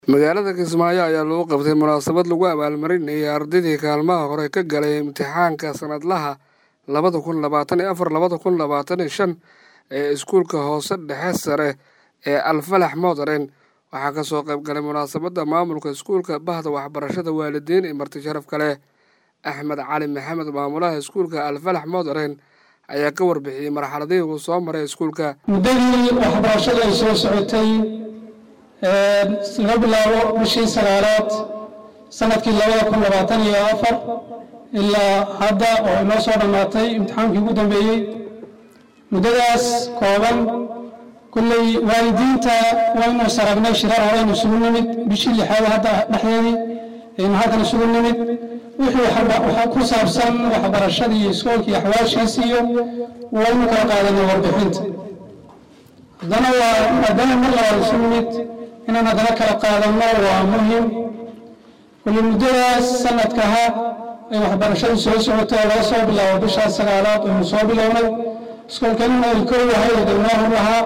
magaalada kismaayo ayaa lagu qabtay munaasabad lagu abaalmarinayay ardaydii kaalmaha hore ka galay imtixaanka sanadlaha labada kun labaatan iyo afar labada kun labaatan iyo shan ee iskuulka hoose dhexe sare ee alfalax modaren waxaa kasoo qayb galay munaasabadda maamulka iskuulka bahda waxbarashada waalidiin iyo marti sharaf kale axmed cali maxamed maamulaha iskuulka alfalax modaren ayaa ka warbixiyey marxaladihii uu soo maray iskuulka muddadii waxbarashada ay soo socotay laga bilaabo bishii sagaalaad sanadkii labada kun labaatan iyo afar ilaa hadda oo inoo soo dhammaatay imtixaankii ugu dambeeyey muddadaas kooban kulley waalidiinta waynu saragnay shirar horeynu isugu nimid bishii lixaad hadda dhexdeedii aynu halkan isugu nimid wixii ku saabsan waxbarashadii iskoolkii axwaashiisi iyo waynu kala qaadanay warbixinta haddana waa haddana mar labaad isu nimid inaan haddana kala qaadanno waa muhim kulli muddadaas sanadkaha ay waxbarashadu soo socotay oo laga soo bilaabo bishaas sagaalaad aynu soo bilownay iskoolkanina ay kow ahayd oo degmaahu ahaa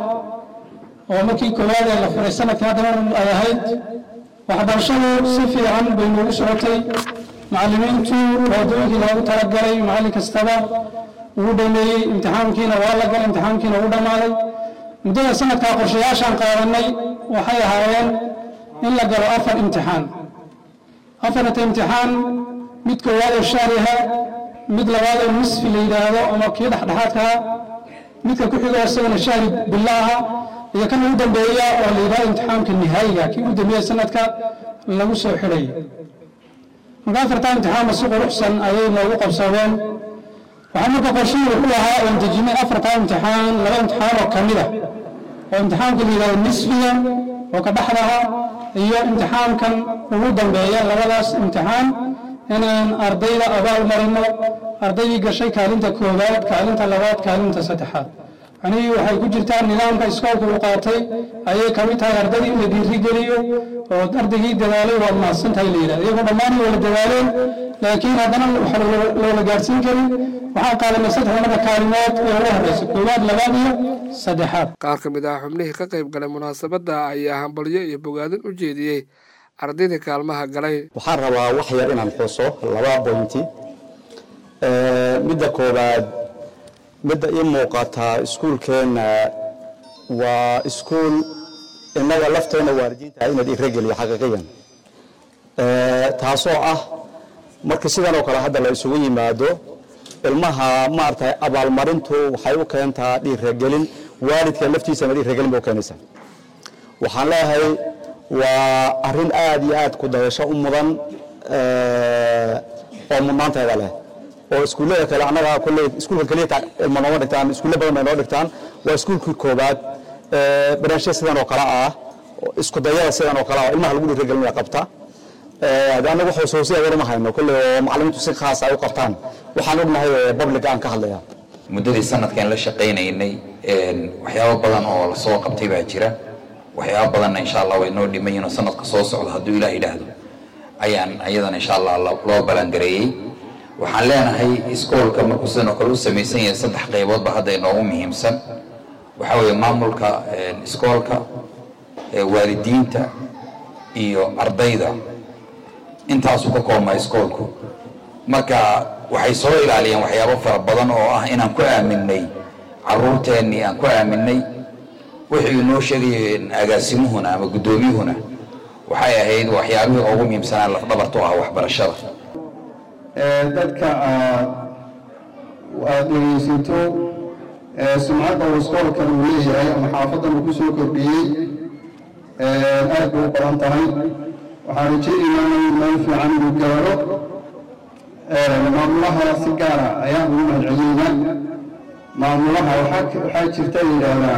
oo markii koowaad ee la furay sanadkii haddana ay ahayd waxbarashadu si fiican bay noogu socotay macallimiintu waadooyinkii loogu talagalay macallin kastaba ugu dhameeyey imtixaankiina waa la galay imtixaankiina ugu dhammaaday muddada sanadkaa qorshayaashaan qaadanay waxay ahaayeen in la galo afar imtixaan afarta imtixaan mid koowaad oo shaariha mid labaad oo nisfi la yidhaahdo ama kii dhexdhexaadkaa midka ku xigo isagana shahri bilaaha iyo kan ugu dambeeya oo la yidhahdo imtixaamka nihaayiga kii ugu dambeeya sanadka lagu soo xidhay marka afartaa imtixaanba si quruxsan ayay noogu qabsadeen waxaa marka qorshihii wuxuu ahaa oon dejinay afartaa imtixaan laba imtixaan oo ka mid ah oo imtixaamka la yidhahdo nisfiga oo ka dhexdaha iyo imtixaamkan ugu dambeeya labadaas imtixaan inaan ardayda abaal marino ardaydii gashay kaalinta koowaad kaalinta labaad kaalinta saddexaad macnihii waxay ku jirtaa nidaamka iskoolka uu qaatay ayay ka mid tahay ardaydii in la dhiirigeliyo oo ardaygii dadaalay waad mahadsantahay la yidhahdo iyagoo dhammaan wala dadaaleen laakiin haddana waxa loola gaadhsiin karin waxaan qaadanay saddex marka kaalimood ee ugu horreysa koowaad labaad iyo saddexaad qaar ka mid ah xubnihii ka qayb galay munaasabadda ayaa hambalyo iyo bogaadin u jeediyey ardayda kaalmaha galay waxaan rabaa wax yar inaan xuso laba boynti midda koowaad midda ii muuqataa iskuulkeenna waa iskuul innaga lafteenna waalidiinta inaad irageliyo xaqiiqiyan taasoo ah marka sidan oo kale hadda la isugu yimaado ilmaha maaragtay abaalmarintu waxay u keentaa dhiiragelin waalidka laftiisana dhiiragelin bay u keenaysaa waxaan leeyahay waa arrin aad iyo aad ku dayasho u mudan oo mudnaanteeda leh oo iskuullada kale annaga kulley iskuulka keliya ilma nooma dhigtaan iskuulle badan bay noo dhigtaan waa iskuulkii koobaad barnaamijya sidan oo kale ah isku dayada sidan oo kale ah ilmaha lagu dhiiragelinaya qabta hadda annaga wax hooshoosiya war ma hayno kulley oo macallimiintu si khaas ay u qabtaan waxaan ognahay public aan ka hadlaya muddadii sanadkan la shaqaynaynay waxyaabo badan oo lasoo qabtay baa jira waxyaaba badanna insha allah way noo dhiman yihin oo sanadka soo socda hadduu ilaah yidhaahdo ayaan iyadana insha allah loo balangareeyey waxaan leenahay iskoolka markuu sidan oo kale u samaysan yahay saddex qayboodba hadda inoogu muhiimsan waxaa weeye maamulka iskoolka waalidiinta iyo ardayda intaasuu ka koobmaa iskoolku marka waxay soo ilaaliyeen waxyaabo fara badan oo ah inaan ku aaminay caruurteennii aan ku aaminay wixii inoo sheegayeen agaasimuhuna ama guddoomiyuhuna waxay ahayd waxyaabihii ugu muhiimsanaa lafdhabartu ah waxbarashada dadka aad dhegaysato sumcadda uu iskoolkan uu leeyahay ama xaafadan uu ku soo kordhiyey aad bay u badan tahay waxaan rajaynaynaa in meel fiican uu gaaro maamulaha si gaara ayaan ugu mahadcelinaynaa maamulaha waxaa jirta yidhaahdaa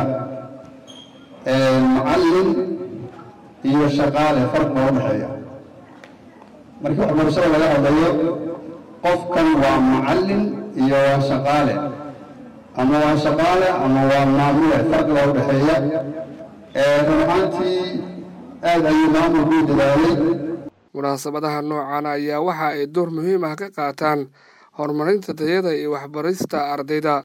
macallin iyo shaqaale farq loo dhexeeya markii waxbarashada laga hadlayo qofkan waa macallin iyo waa shaqaale ama waa shaqaale ama waa maamule farq loo dhexeeya run ahaantii aad ayuu maamulku u dadaalay munaasabadaha noocan ayaa waxa ay door muhiim ah ka qaataan horumarinta tayada iyo waxbarista ardayda